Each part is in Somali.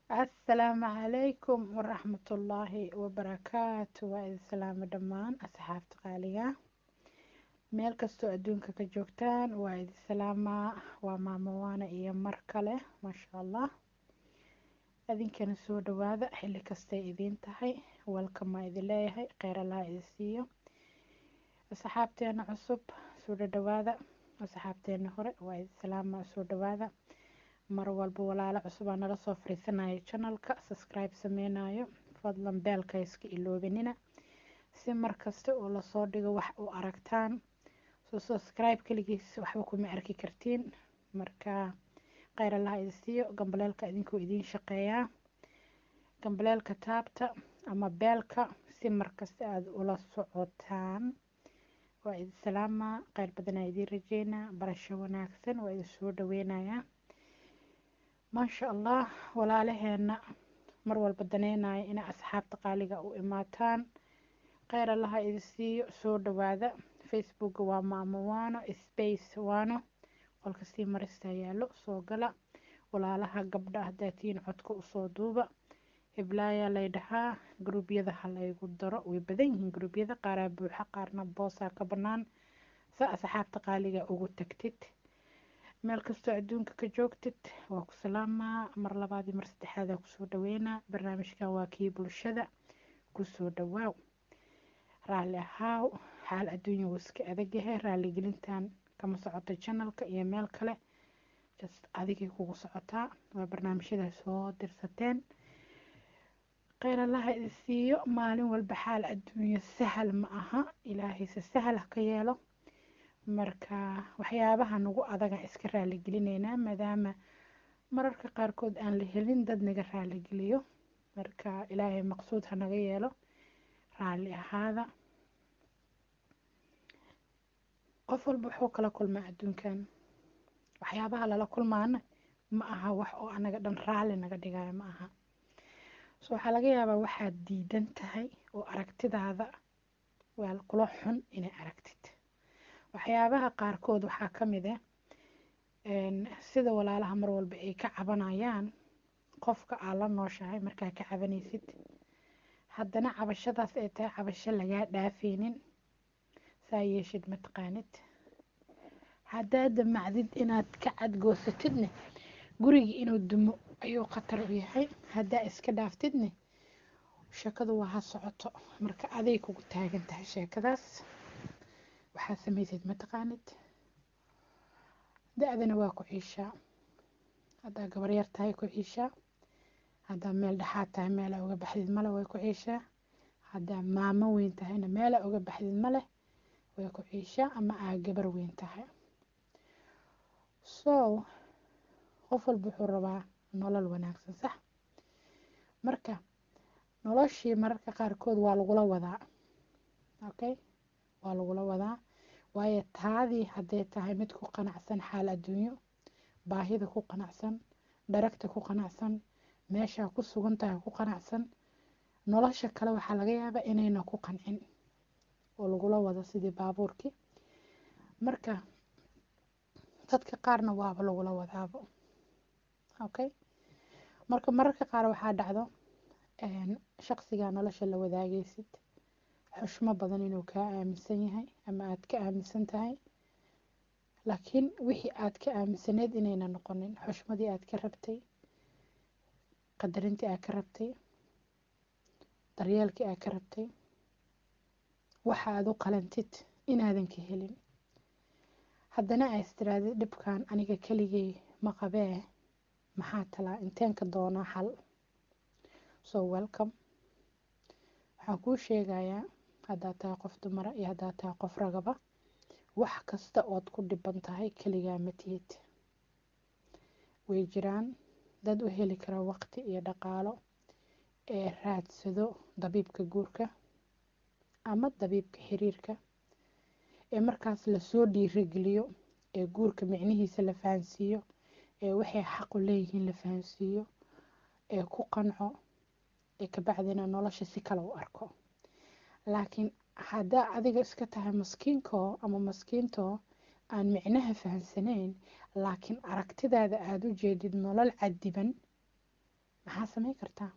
asalaamu calaykum waraxmatullaahi wabarakaatu waa idin salaamo dhammaan asxaabta qaaliga meel kastoo adduunka ka joogtaan waa idin salaamaa waa maamo waana iyo mar kale maasha allah adinkana soo dhawaada xilli kastay idiin tahay welkamaa idin leeyahay kheyr allaha idin siiyo asxaabteena cusub soo dhadhawaada asxaabteena hore waa idin salaamaa soo dhawaada mar walba walaalo cusub aa nala soo fariisanaya janalka subscribe sameynayo fadlan beelka iska iloobinina si markasta oo lasoo dhigo wax u aragtaan soo subscribe keligiis waxba kuma arki kartiin marka kheyr allaha idin siiyo gambaleelka idinkuu idiin shaqeeyaa gambaleelka taabta ama beelka si markasta aada ula socotaan waa idin salaamaa kheyr badanaa idiin rajeynaa barasho wanaagsan waa idin soo dhaweynayaa maasha allah walaalaheena mar walba daneynaya inay asxaabta qaaliga u imaataan kheyr allaha idin siiyo soo dhawaada facebooka waa maamo waano space waano qolka sii marista yaallo soo gala walaalaha gabdha haddaa tihiin codka usoo duuba hiblaayaa lay dhahaa gruubyada ha laygu daro way badan yihiin gruubyada qaaraa buuxa qaarna boosaa ka bannaan sa asxaabta qaaliga ugu tagtid meel kastoo adduunka ka joogtid waa ku salaamaa mar labaadii mar saddexaadaa kusoo dhaweynaa barnaamijkan waa kii bulshada kusoo dhawaaw raalli ahaaw xaal adduunya wuu iska adagyahay raaligelintan kama socoto janalka iyo meel kale just adigay kugu socotaa waa barnaamijyada soo dirsateen kheyr allaha idin siiyo maalin walba xaal adduunya sahal ma aha ilaahayse sahal ha ka yeelo marka waxyaabaha nagu adagaan iska raaligelinaynaa maadaama mararka qaarkood aan la helin dad naga raaligeliyo marka ilaahay maqsuud ha naga yeelo raalli ahaada qof walba wuxuu kala kulmaa adduunkan waxyaabaha lala kulmaana ma aha wax oo anaga dhan raalli naga dhigayo ma aha so waxaa laga yaabaa waxaad diidan tahay oo aragtidaada waa kula xun inay aragtid waxyaabaha qaarkood waxaa ka mid ah sida walaalaha mar walba ay ka cabanayaan qofka aad la nooshahay markaa ka cabanaysid haddana cabashadaas ay tahay cabasho lagaa dhaafeynin saa yeeshid mataqaanid haddaad damacdid inaad ka cadgoosatidne gurigii inuu dumo ayuu khatar u yahay haddaa iska dhaaftidne sheekadu waa ha socoto marka aday kugu taagan tahay sheekadaas waxaad samaysid mataqaanid da-dana waa ku ciishaa haddaa gabar yar tahay ku ciishaa haddaa meel dhexaad tahay meelaa uga baxdid male way ku ciishaa haddaa maamo weyn tahayna meelaa uga baxdid male way ku ciishaa ama aa gabar weyn tahay so qof walba wuxuu rabaa nolol wanaagsan sax marka noloshii mararka qaarkood waa lagula wadaa okay waa lagula wadaa waayo taadii hadday tahay mid ku qanacsan xaal adduunyo baahida ku qanacsan dharagta ku qanacsan meeshaa ku sugan tahay ku qanacsan nolosha kale waxaa laga yaabaa inayna ku qancin oo lagula wado sidii baabuurkii marka dadka qaarna waaba lagula wadaabo okay marka mararka qaar waxaa dhacdo shaqsigaa nolosha la wadaagaysid xushmo badan inuu kaa aaminsan yahay ama aada ka aaminsan tahay laakiin wixii aad ka aaminsaneyd inayna noqonin xushmadii aad ka rabtay qadarintii aad ka rabtay daryeelkii aad ka rabtay waxa aad u qalantid inaadan ka helin haddana aa istiraadid dhibkan aniga keligay ma qabee maxaa talaa inteen ka doonaa xal so welcome waxaan kuu sheegayaa haddaad tahay qof dumara iyo haddaad tahay qof ragaba wax kasta ood ku dhiban tahay keligaa ma tihid way jiraan dad u heli kara waqti iyo dhaqaalo ee raadsado dabiibka guurka ama dabiibka xiriirka ee markaas lasoo dhiirageliyo ee guurka micnihiisa la fahansiiyo ee waxay xaqu leeyihiin la fahansiiyo ee ku qanco ee kabacdina nolosha si kale u arko laakiin haddaa adiga iska tahay maskiinkoo ama maskiintoo aan micnaha fahansanayn laakiin aragtidaada aada u jeedid nolol cadiban maxaa samayn kartaa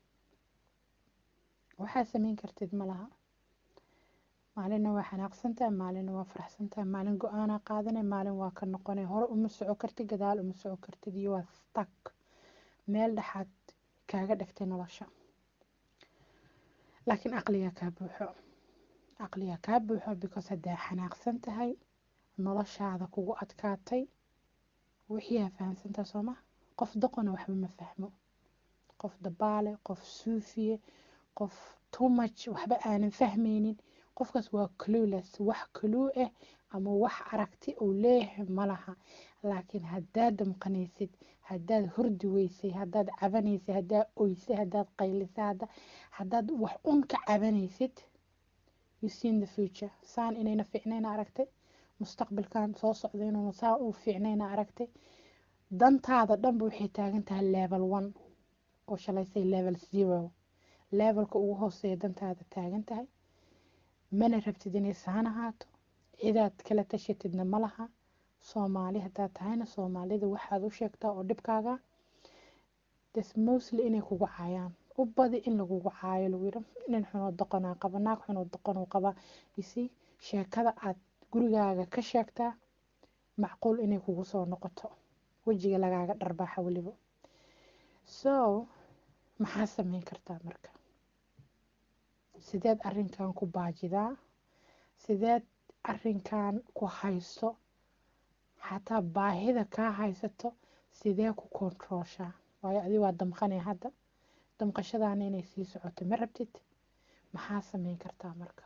waxaa samayn kartid ma laha maalinna waa xanaaqsantahay maalinna waa faraxsantahay maalin go-aanaa qaadanay maalin waa ka noqonay hore uma soco kartid gadaal uma soco kartid iyo waa stak meel dhexaad kaaga dhigtay nolosha laakiin aqligaa kaa buuxo aqligaa kaa buuxo because haddaa xanaaqsan tahay noloshaada kugu adkaatay wixii aa fahamsantaha sooma qof doqona waxba ma fahmo qof dabaale qof suufiye qof tumaj waxba aanan fahmaynin qofkaas waa clueless wax clue ah ama wax aragti uu leeyahay ma laha laakiin haddaad damqanaysid haddaad hordi weysay haddaad cabanaysay haddaad oysay haddaad qaylisay haddaad wax un ka cabanaysid you seen the future saan inayna fiicnayna aragtay mustaqbalkan soo socda inuuna saa uu fiicnayna aragtay dantaada dhanba waxay taagan tahay level one oo shalaysay level zero levelka ugu hooseeya dantaada taagan tahay mana rabtid inay saan ahaato cidaad kala tashatidna ma laha soomaali haddaad tahayna soomaalida waxaad u sheegtaa oo dhibkaaga des mostly inay kugu caayaan u badi in lagugu caayo lagu yidhi nin xunoo doqonaa qaba naag xunoo doqonuu qaba isi sheekada aad gurigaaga ka sheegtaa macquul inay kugu soo noqoto wejiga lagaaga dharbaaxa weliba so maxaa sameyn kartaa marka sideed arrinkan ku baajidaa sideed arrinkan ku hayso xataa baahida kaa haysato sidee ku kontrooshaa waayo adi waa damqanay hadda damqashadaana inay sii socoto ma rabtid maxaa sameyn kartaa marka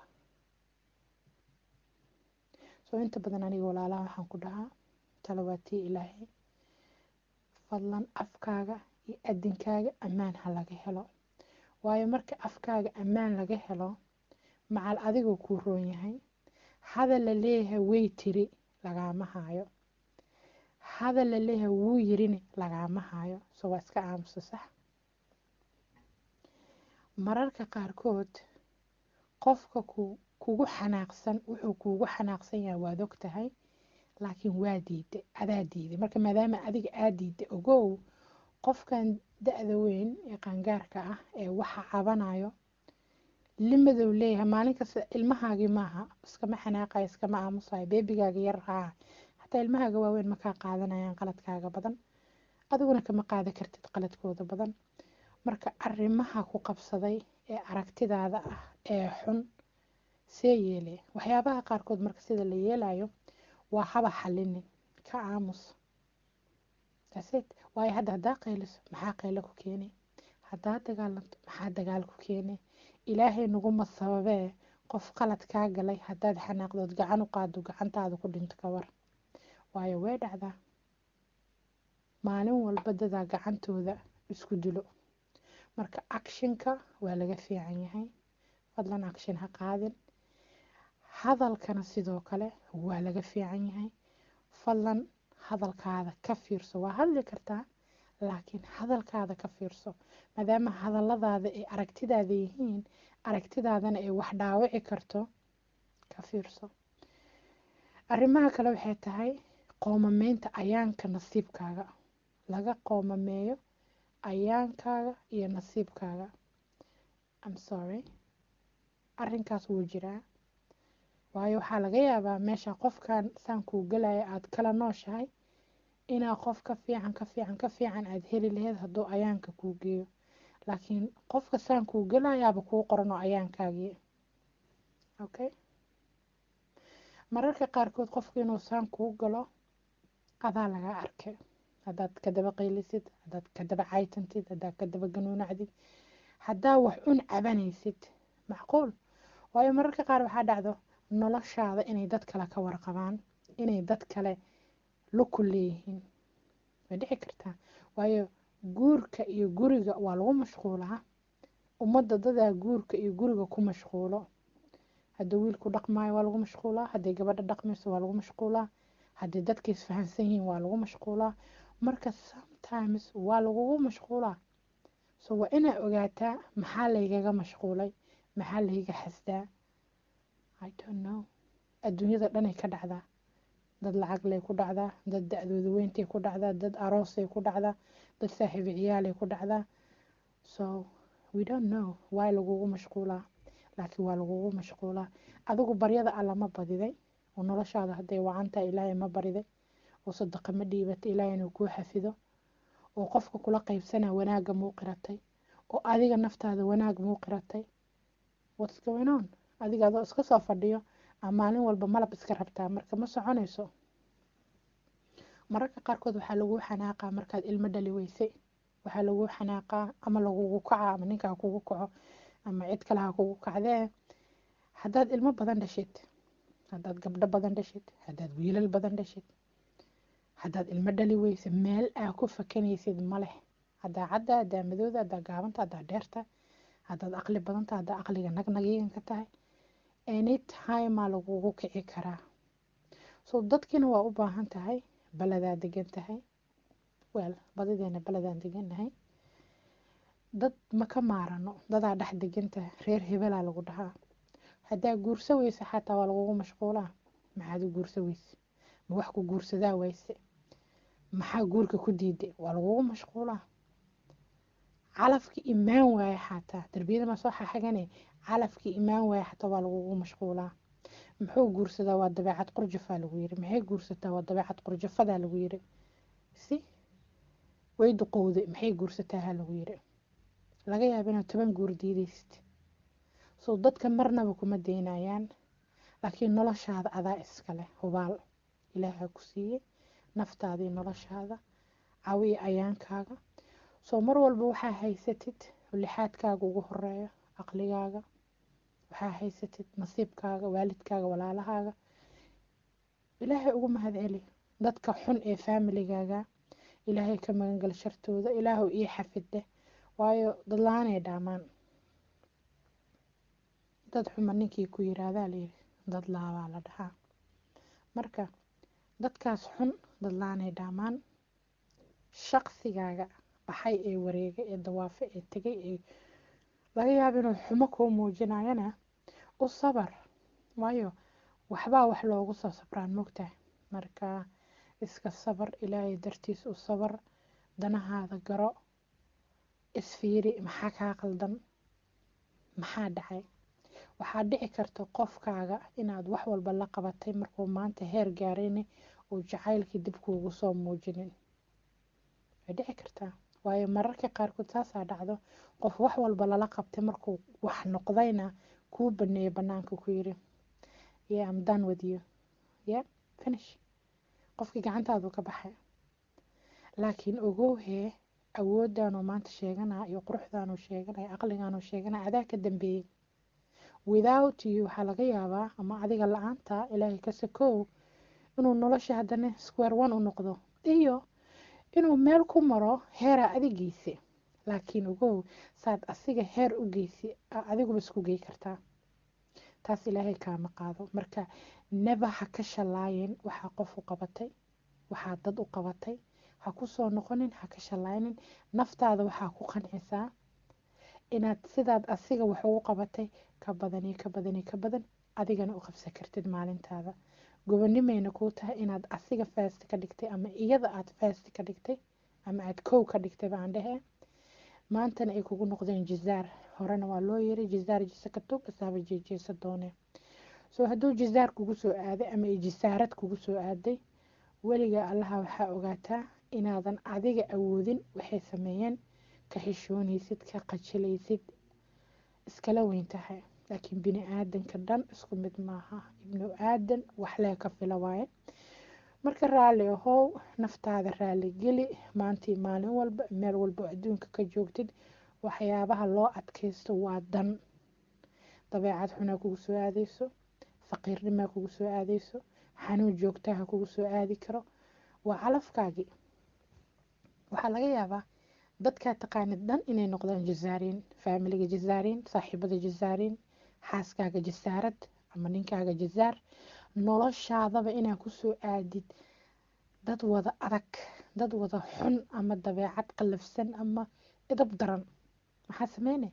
soo inta badan aniga walaalaha waxaan ku dhahaa talawaatii ilaahay fadlan afkaaga iyo adinkaaga ammaan ha laga helo waayo marka afkaaga ammaan laga helo macal adigoo kuu roon yahay hadal la leeyahay way tiri lagaama haayo hadal la leeyahay wuu yirini lagaama haayo so waa iska aamusa sax mararka qaarkood qofka ku kugu xanaaqsan wuxuu kuugu xanaaqsan yahay waad og tahay laakiin waa diiday adaa diiday marka maadaama adiga aa diiday ogow qofkan da-da weyn ee qaangaarka ah ee waxa cabanayo limadow leeyahay maalin kasta ilmahaagii maaha iskama xanaaqayo iskama aamusayo beebigaaga yar haa xataa ilmahaaga waaweyn makaa qaadanayaan qaladkaaga badan adiguna kama qaada kartid qaladkooda badan marka arrimaha ku qabsaday ee aragtidaada ah ee xun see yeele waxyaabaha qaarkood marka sida la yeelayo waa haba xalinin ka aamus daseed waayo hadda haddaa qayliso maxaa qaylo ku keenay haddaa dagaalanto maxaa dagaal ku keenay ilaahay naguma sababee qof qalad kaa galay haddaad xanaaqdood gacan u qaado gacantaada ku dhinto ka war waayo way dhacdaa maalin walba dadaa gacantooda isku dilo marka akshinka waa laga fiican yahay fadlan akshin ha qaadin hadalkana sidoo kale waa laga fiican yahay fadlan hadalkaada ka fiirso waa hadli kartaa laakiin hadalkaada ka fiirso maadaama hadalladaada ay aragtidaada yihiin aragtidaadana ay wax dhaawici karto ka fiirso arrimaha kale waxay tahay qoomameynta ayaanka nasiibkaaga laga qoomameeyo ayaankaaga iyo nasiibkaaga am sorry arrinkaas wuu jiraa waayo waxaa laga yaabaa meesha qofkan saan kuu galaya aada kala nooshahay inaa qof ka fiican ka fiican ka fiican aada heli laheyd hadduu ayaanka kuu geeyo laakiin qofka saan kuu gelayaaba kuu qoran oo ayaankaagii okay mararka qaarkood qofka inuu saan kuu galo adaa laga arkay haddaad ka daba qaylisid haddaad ka daba caytantid haddaad ka daba ganuunacdid haddaa wax un cabanaysid macquul waayo mararka qaar waxaa dhacdo noloshaada inay dad kale ka warqabaan inay dad kale luku leeyihiin way dhici kartaa waayo guurka iyo guriga waa lagu mashquulaa ummadda dadaa guurka iyo guriga ku mashquulo haddii wiilku dhaqmaayo waa lagu mashquulaa hadday gabadha dhaqmayso waa lagu mashquulaa haddii dadka isfahansan yihiin waa lagu mashquulaa marka sometimes waa lagugu mashquulaa so waa inaa ogaataa maxaa laygaga mashquulay maxaa layga xasdaa i don't know adduunyada dhanay ka dhacdaa dad lacag lay ku dhacdaa dad da-dooda weyntay ku dhacdaa dad aroosay ku dhacdaa dad saaxiibo ciyaalay ku dhacdaa so we don't know why lagugu mashquulaa laakiin waa lagugu mashquulaa adigu baryada alla ma badiday oo noloshaada hadday wacantahay ilaahay ma bariday oo sadaqa ma dhiibatay ilaahay inuu kuu xafido oo qofka kula qaybsanaa wanaagga muu qiratay oo adiga naftaada wanaag muu qiratay what's going on adiga adoo iska soo fadhiyo aa maalin walba malab iska rabtaa marka ma soconayso mararka qaarkood waxaa laguu xanaaqaa markaad ilmo dhali weysay waxaa laguu xanaaqaa ama lagugu kaca ama ninka ha kugu kaco ama cid kale ha kugu kacdee haddaad ilmo badan dhashid haddaad gabdho badan dhashid haddaad wiilal badan dhashid haddaad ilmo dhali weysa meel aa ku fakanaysid ma leh haddaa cadda haddaa madooda haddaa gaabanta haddaa dheerta haddaad aqli badanta haddaa aqliga nagnagigan ka tahay anytimeaa lagugu kici karaa so dadkiina waa u baahan tahay baladaa degan tahay wel badideena baladaan degannahay dad ma ka maarano dadaa dhex degantahay reer hebelaa lagu dhahaa haddaa guursa weysa xataa waa lagugu mashquulaa maxaad u guursa weyse ma wax ku guursadaa wayse maxaa guurka ku diiday waa lagugu mashquulaa calafkii imaan waaye xataa darbiyada maa soo xaxagane calafkii imaan waaye xataa waa lagugu mashquulaa muxuu guursadaa waa dabeecad qurjafaa lagu yiri maxay guursataa waa dabeecad qurjafadaa lagu yiri si way duqowday maxay guursataa ha lagu yiri laga yaaba inaad toban guur diidaysid soo dadka marnaba kuma daynayaan laakiin noloshaada adaa iskale hubaal ilaaha ku siiyey naftaadii noloshaada cawiya ayaankaaga soo mar walba waxaa haysatid lixaadkaaga ugu horeeyo aqligaaga waxaa haysatid nasiibkaaga waalidkaaga walaalahaaga ilaahay ugu mahad celi dadka xun ee faamiligaaga ilaahay ka magangal shartooda ilaahu ii xafideh waayo dadla-aanay dhaamaan dad xuma ninkii ku yiraahdaa layiri dad laabaa la dhahaa marka dadkaas xun dadla-aanay dhaamaan shaqsigaaga baxay ee wareegay ee dawaafe ee tegay ee laga yaaba inuu xumo kuu muujinayana u sabar waayo waxbaa wax loogu soo sabraan mogtahay marka iska sabar ilaahay dartiis u sabar danahaada garo isfiiri maxaa kaa qaldan maxaa dhacay waxaa dhici karta qofkaaga inaad wax walba la qabatay markuu maanta heer gaarayna uu jacaylkii dib kuugu soo muujinin way dhici kartaa waayo mararka qaarkood saasaa dhacdo qof wax walba lala qabtay markuu wax noqdayna kuu baneeyo banaanka ku yiri yeah I'm done with you yeah finish qofkii gacantaadu ka baxay laakiin ogowhee awooddaanuu maanta sheeganaa iyo quruxdaanuu sheeganaya aqligaanuu sheeganaya adaa ka dambeeyey without you waxaa laga yaabaa ama adiga la-aanta ilaahay ka sakow inuu nolosha haddana square one u noqdo iyo inuu meel ku maro heeraa adigeysa laakiin ogow saad asiga heer u geysi adiguba isku gey kartaa taas ilaahay kaama qaado marka neba ha ka shallaayin waxaa qof u qabatay waxaa dad u qabatay ha ku soo noqonin ha ka shallaaynin naftaada waxaa ku qancisaa inaad sidaad asiga wax ugu qabatay ka badani ka badani ka badan adigana u qabsan kartid maalintaada gobonimayna kuu tahay inaad asiga faasti ka dhigtay ama iyada aad faasti ka dhigtay ama aad kow ka dhigtay baan dhehe maantana ay kugu noqdeen jizaar horena waa loo yiri jizaar jisa ka tog isaaba jeejeesa doone soo hadduu jizaar kugu soo aaday ama ay jisaarad kugu soo aaday weligaa allaha waxaa ogaataa inaadan adiga awoodin waxay sameeyeen ka xishoonaysid ka qajilaysid iskala weyn tahay laakiin bini aadanka dhan isku mid maaha ibnu aadan waxlee ka fila waaye marka raalli ahow naftaada raalli geli maantii maalin walba meel walba oo adduunka ka joogtid waxyaabaha loo adkaysto waa dan dabeecad xunaa kugu soo aadeyso faqiirnimaa kugu soo aadeyso xanuun joogtaha kugu soo aadi karo waa calafkaagii waxaa laga yaabaa dadkaa taqaanid dhan inay noqdaan jazaariin faamiliga jazaariin saaxiibada jazaariin xaaskaaga jasaarad ama ninkaaga jazaar noloshaadaba inaa kusoo aadid dad wada adag dad wada xun ama dabeecad qallafsan ama idab daran maxaa sameyne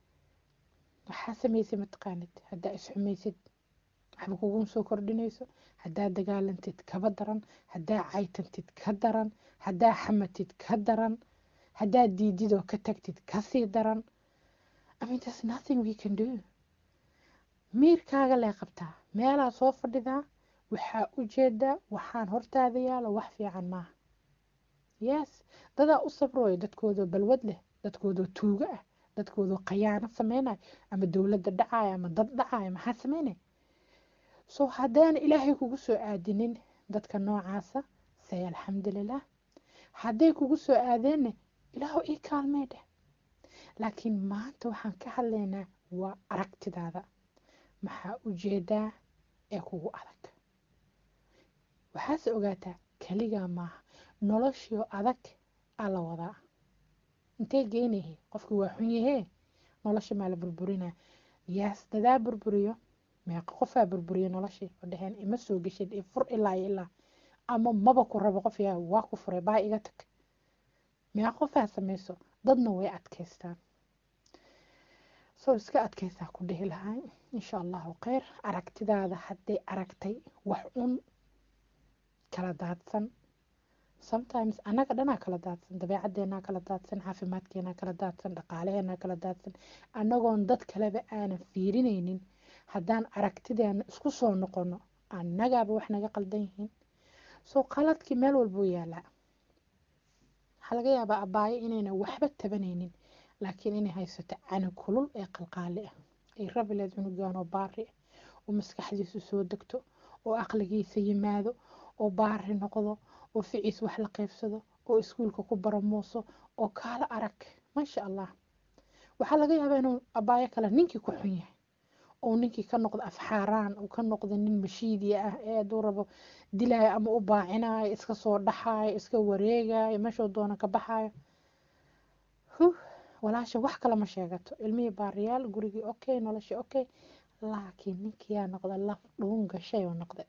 waxaa sameysay mataqaanid haddaa isxumaysid waxba kuguma soo kordhinayso haddaa dagaalantid kaba daran haddaa caytantid ka daran haddaa xamatid ka daran haddaad diidid oo ka tagtid kasii daran I mean, there's nothing we can do miirkaaga lee qabtaa meelaa soo fadhidaa waxaa ujeedaa waxaan hortaada yaalo wax fiican maaha yes dadaa u sabrooyo dadkoodoo balwad leh dadkoodoo tuugo ah dadkoodoo khayaano sameynaya ama dowladda dhacaya ama dad dhacaya maxaa sameynaya so haddaan ilaahay kugu soo aadinin dadka noocaasa say alxamdulilah hadday kugu soo aadeenna ilaahu ii kaalmee dheh laakiin maanta waxaan ka hadlaynaa waa aragtidaada maxaa ujeedaa ee kugu adag waxaase ogaataa keligaa maaha noloshio adag aa la wadaa intee geynahe qofkii waa xun yahee nolosha maa la burburinaa yaas dadaa burburiyo meeqa qofaa burburiyo noloshii oo dheheen ima soo geshid i fur ilaa iyo ilaa ama maba ku rabo qof yaa waa ku furay baa iga tag meeqa qofaa samayso dadna way adkaystaan soo iska adkaysaa ku dhihi lahay insha allahu kheyr aragtidaada hadday aragtay wax un kala daadsan sometimes annaga dhanaa kala daadsan dabeecadeenaa kala daadsan caafimaadkeenaa kala daadsan dhaqaalaheenaa kala daadsan annagoon dad kaleba aanan fiirinaynin haddaan aragtideena isku soo noqono annagaaba wax naga qaldan yihiin soo qaladkii meel walbuu yaalaa waxaa laga yaabaa abaayo inayna waxba tabanaynin laakiin inay haysato canug kulul ee qalqaali ah ay rabi leed cunugaanoo baari ah oo maskaxdiisu soo degto oo aqligiisa yimaado oo baari noqdo oo ficiis wax la qaybsado oo iskuulka ku baramuuso oo kaala arag maasha allah waxaa laga yaabaa inuu abaayo kale ninkii ku xun yahay oo ninkii ka noqdo afxaaraan uu ka noqdo nin mashiidiya ah ee hadduu rabo dilaayo ama u baacinayo iska soo dhaxaayo iska wareegayo meeshuu doono ka baxayo huh walaasha wax kale ma sheegato ilmihii baariyaal gurigii okay noloshii okay laakiin ninkiyaa noqda laf dhuun gashay oo noqda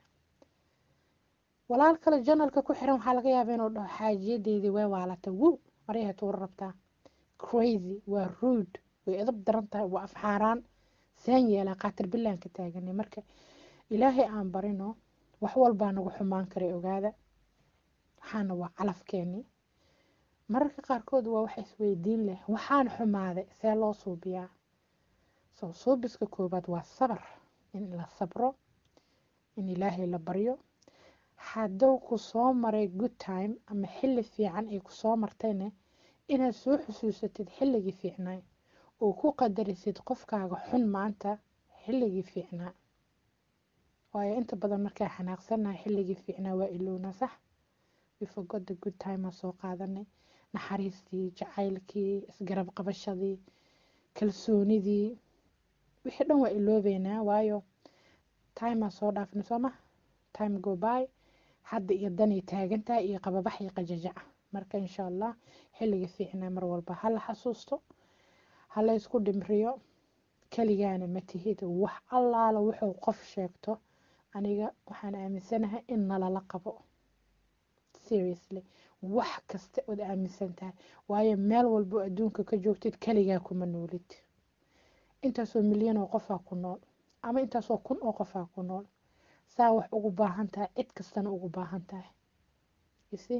walaal kale janalka ku xiran waxaa laga yaabaa inuu dhaho xaajiyadeedii way waalata wow maryaha tuura rabtaa crazy waa rude way edab daran tahay waa afxaaraan saan yeelaa qaatir bilaan ka taaganay marka ilaahay aan barino wax walbaa nagu xumaan karay ogaada waxaana waa calafkeenii mararka qaarkood waa wax isweydiin leh waxaan xumaaday see loo suubiyaa soo suubiska koobaad waa sabar in la sabro in ilaahay la baryo hadduu ku soo maray good time ama xilli fiican ay ku soo martayna inaad soo xusuusatid xilligii fiicnaa oo ku qadarisid qofkaaga xun maanta xilligii fiicnaa waayo inta badan markaa xanaaqsanahay xilligii fiicnaa waa ilowna sax wifogoda good time aa soo qaadanay naxariistii jacaylkii isgarab qabashadii kalsoonidii wixii dhan waa iloobeynaa waayo time aa soo dhaafnay sooma time go by hadda iyo danay taagantahay iyo qababax iyo qajajaca marka insha allah xilliga fiicnaa mar walba hala xasuusto hala isku dhimriyo keligaana ma tihid wax allaala wuxuu qof sheegto aniga waxaan aaminsanahay in nalala qabo seriously wax kasta ood aaminsan tahay waayo meel walbo adduunka ka joogtid keligaa kuma noolid intaasoo milyan oo qofaa ku nool ama intaasoo kun oo qofaa ku nool saa wax ugu baahan tahay cid kastana ugu baahan tahay isi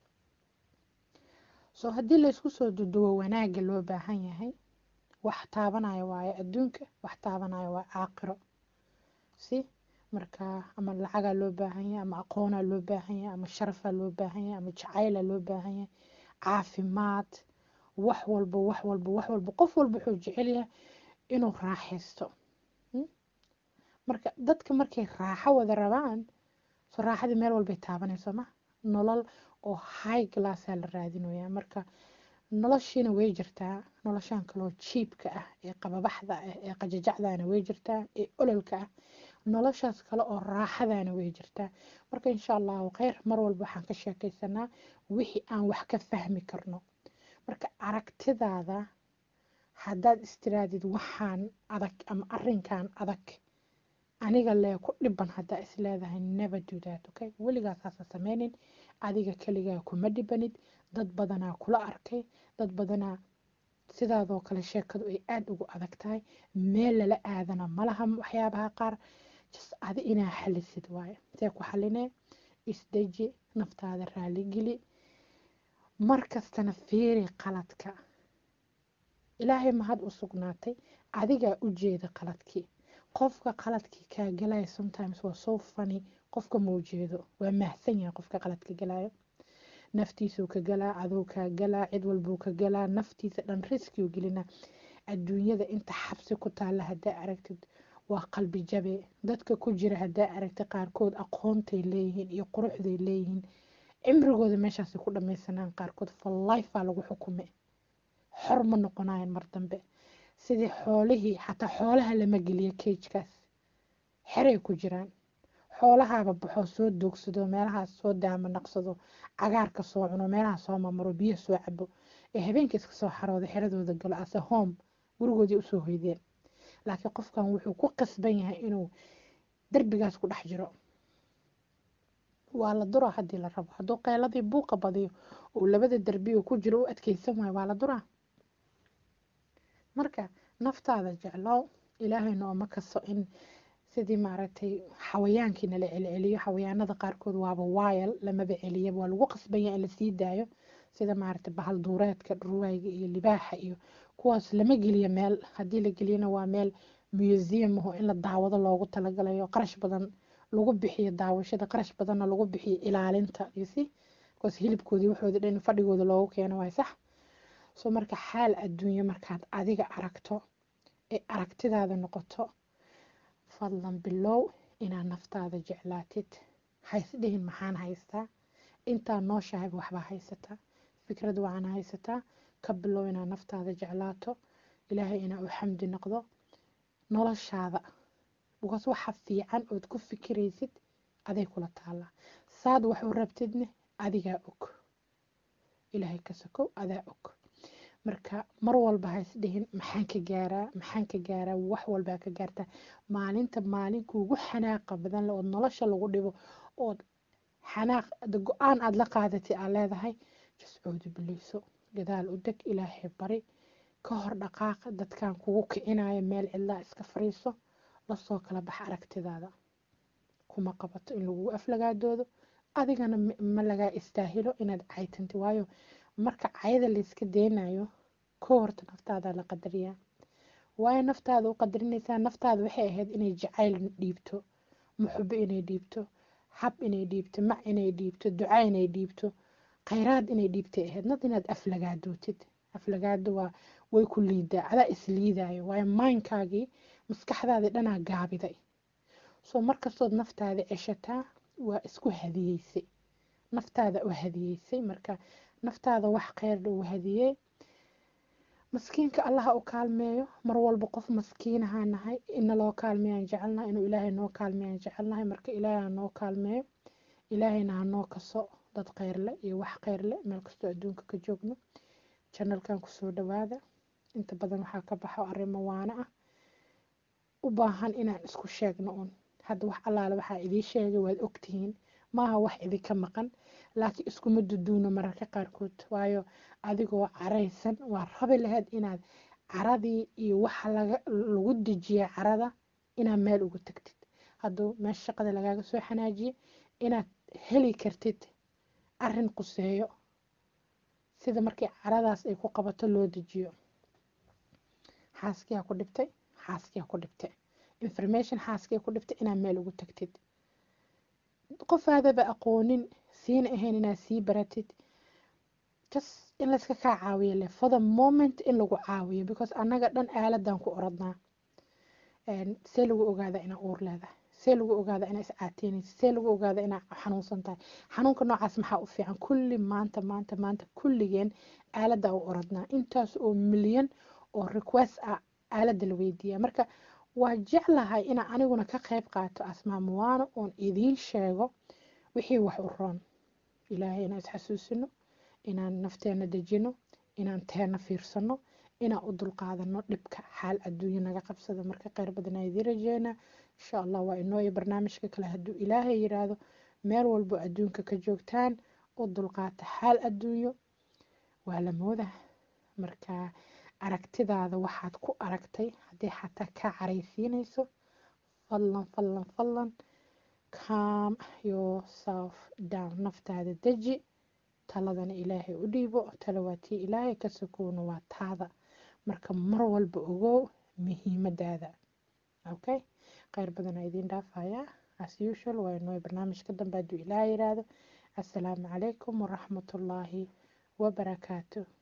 soo haddii laysku soo duduwo wanaagga loo baahan yahay wax taabanayo waayo adduunka wax taabanayo waa caaqiro si marka ama lacagaa loo baahan yahay ama aqoonaa loo baahan yahay ama sharafaa loo baahan yahay ama jacaylaa loo baahan yahay caafimaad wax walba wax walba wax walba qof walba wuxuu jecel yahay inuu raaxaysto marka dadka markay raaxo wada rabaan soo raaxadii meel walbay taabanayso ma nolol oo high glassaa la raadinaya marka noloshiina way jirtaa noloshaan kaloo jiibka ah ee qababaxda ah ee qajajacdaana way jirtaa ee ololka ah noloshaas kale oo raaxadaana way jirtaa marka insha allahu kheyr mar walba waxaan ka sheekaysanaa wixii aan wax ka fahmi karno marka aragtidaada haddaad istiraadid waxaan adag ama arinkan adag aniga lee ku dhiban haddaa is leedahay never do that okay weligaas haasa sameynin adiga keligaa kuma dhibanid dad badanaa kula arkay dad badanaa sidaadoo kale sheekadu ay aada ugu adag tahay meel lala aadana malaha waxyaabaha qaar just adi inaa xalisid waaye see ku xalinee isdeji naftaada raaligeli mar kastana fiiri qaladka ilaahay mahad u sugnaatay adigaa u jeeda qaladkii qofka qaladkii kaa galaya sometimes waa so funny qofka ma ujeedo waa mahsan yahay qofka qaladka galayo naftiisuu ka galaa aduu kaa galaa cid walbuu ka galaa naftiisa dhan riskiu gelina adduunyada inta xabsi ku taalla haddaa aragtid waa qalbi jabe dadka ku jira haddaa aragtid qaarkood aqoontay leeyihiin iyo quruxday leeyihiin cimrigooda meeshaasi ku dhamaysanaan qaarkood for lifea lagu xukume xor ma noqonayan mar dambe sidii xoolihii xataa xoolaha lama geliyo keijkaas xeray ku jiraan xoolahaaba baxoo soo doogsado meelahaas soo daama naqsado cagaarka soo cuno meelaha soo mamaro biyo soo cabo ee habeenka iska soo xarooda xeradooda galo ase home gurigoodii usoo hoydeen laakiin qofkan wuxuu ku qasban yahay inuu derbigaas ku dhex jiro waa la duraa haddii la rabo hadduu qeyladii buuqa badiyo uu labada derbiga ku jiro u adkeysan waayo waa la duraa marka naftaada jeclow ilaahayna ooma kaso in sidii maaragtay xawayaankii nala celceliyo xawayaanada qaarkood waaba waayal lamaba celiya waa lagu qasbanya in lasii daayo sida maaragtay bahal duureedka dhurwaayga iyo libaaxa iyo kuwaas lama geliyo meel haddii la geliyana waa meel museum aho in la daawado loogu talagalayo qarash badan lagu bixiyo daawashada qarash badanna lagu bixiyo ilaalinta ysi bcause hilibkoodii waxoodi dhan fadhigooda loogu keeno waay sax soo marka xaal adduunyo markaad adiga aragto ee aragtidaada noqoto fadlan bilow inaad naftaada jeclaatid haysdhihin maxaan haystaa intaa nooshahay waxbaa haysataa fikrad wacan haysataa ka bilow inaad naftaada jeclaato ilaahay inaa u xamdi noqdo noloshaada bikaas waxa fiican ood ku fikiraysid aday kula taallaa saad wax u rabtidne adigaa og ilaahay ka sokow adaa og marka mar walba haysdhihin maxaan ka gaaraa maxaan ka gaaraa wax walbaa ka gaartaa maalinta maalinkuugu xanaaqa badan le ood nolosha lagu dhibo ood xanaaq go-aan aada la qaadatay aad leedahay jascoodu bileyso gadaal u deg ilaahay bari ka hor dhaqaaqa dadkan kugu kicinayo meel cidlaa iska fariiso lasoo kala bax aragtidaada kuma qabato in lagugu aflagaadoodo adigana ma lagaa istaahilo inaad caytanti waayo marka cayada layska deynayo ko horta naftaada la qadariyaa waayo naftaada u qadarinaysaa naftaada waxay ahayd inay jacayl dhiibto muxubo inay dhiibto hab inay dhiibto mac inay dhiibto duca inay dhiibto khayraad inay dhiibtay ahayd nad inaad aflagaadootid aflagaado waa way ku liidaa adaa isliidayo waayo maynkaagii maskaxdaadii dhanaa gaabiday soo markastood naftaada ceshataa waa isku hadiyeysay naftaada u hadiyeysay marka naftaada wax kheyrdha uu hadiyey maskiinka allaha u kaalmeeyo mar walba qof maskiinahaa nahay ina loo kaalmeeyaan jecelnahay inuu ilaahay noo kaalmeeyaan jecelnahay marka ilaahay ha noo kaalmeeyo ilaahayna ha noo kaso dad kheyrle iyo wax kheyrle meel kastoo adduunka ka joogno janalkan kusoo dhawaada inta badan waxaa ka baxo arrimo waana ah u baahan inaan isku sheegno un hadda wax allaale waxaa idii sheegay waad ogtihiin maaha wax idinka maqan laakiin iskuma duduuno mararka qaarkood waayo adigoo caraysan waa rabi lahayd inaad caradii iyo waxa lagu dejiya carada inaad meel ugu tagtid hadduu meesha shaqada lagaaga soo xanaajiye inaad heli kartid arin quseeyo sida markii caradaas ay ku qabato loo dejiyo xaaskiyaa ku dhibtay xaaskiyaa ku dhibtay information xaaskiyaa ku dhibtay inaad meel ugu tagtid qofaadaba aqoonin siina ahayn inaad sii baratid just in layska kaa caawiyo le for the moment in lagu caawiyo because annaga dhan aaladan ku oradnaa see lagu ogaada inaa uur leedahay see lagu ogaada inaa iscaateynaysa see lagu ogaada inaa xanuunsan tahay xanuunka noocaas maxaa u fiican kulli maanta maanta maanta kulligeen aalada u oradnaa intaas oo milyan oo request ah aalada la weydiiya marka waa jeclahay inaa aniguna ka qayb qaato asmaamuwaano oon idiin sheego wixii wax u roon ilaahay inaan isxasuusino inaan nafteena dejino inaan teena fiirsano inaan u dulqaadano dhibka xaal adduunyo naga qabsada marka kheyr badanaa idiin rajeynaa insha allah waa inoo iyo barnaamijka kale hadduu ilaahay yiraahdo meel walbo adduunka ka joogtaan u dulqaata xaal adduunyo waa la mooda marka aragtidaada waxaad ku aragtay haddii xataa kaa caraysiinayso fadlan fadlan fadlan calm yourself down naftaada deji taladana ilaahay u dhiibo tala waa tii ilaahay ka sokoona waa taada marka mar walba ogow muhiimadaada okay kheyr badanaa idiin dhaafayaa as usual waa inoo barnaamijka dambe hadduu ilaahay yiraahdo assalaamu calaykum waraxmatullaahi wabarakaatu